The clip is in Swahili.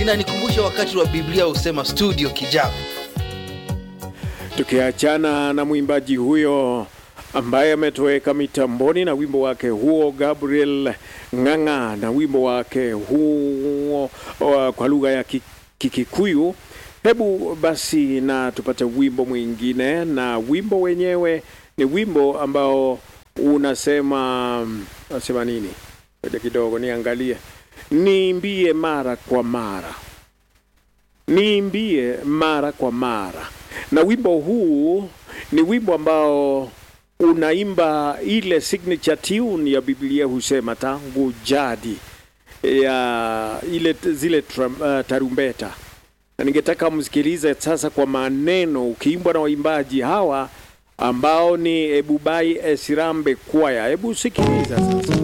inanikumbusha wakati wa Biblia husema studio kijana. Tukiachana na mwimbaji huyo ambaye ametoweka mitamboni na wimbo wake huo, Gabriel Ng'ang'a na wimbo wake huo uh, kwa lugha ya Ki- Kikikuyu. Hebu basi na tupate wimbo mwingine, na wimbo wenyewe ni wimbo ambao unasema unasema nini? Ngoja kidogo niangalie. Niimbie mara kwa mara niimbie mara kwa mara. Na wimbo huu ni wimbo ambao unaimba ile signature tune ya Biblia husema tangu jadi ya ile zile trum, uh, tarumbeta, na ningetaka msikilize sasa kwa maneno ukiimbwa na waimbaji hawa ambao ni Ebubai Esirambe Kwaya. Hebu sikiliza sasa.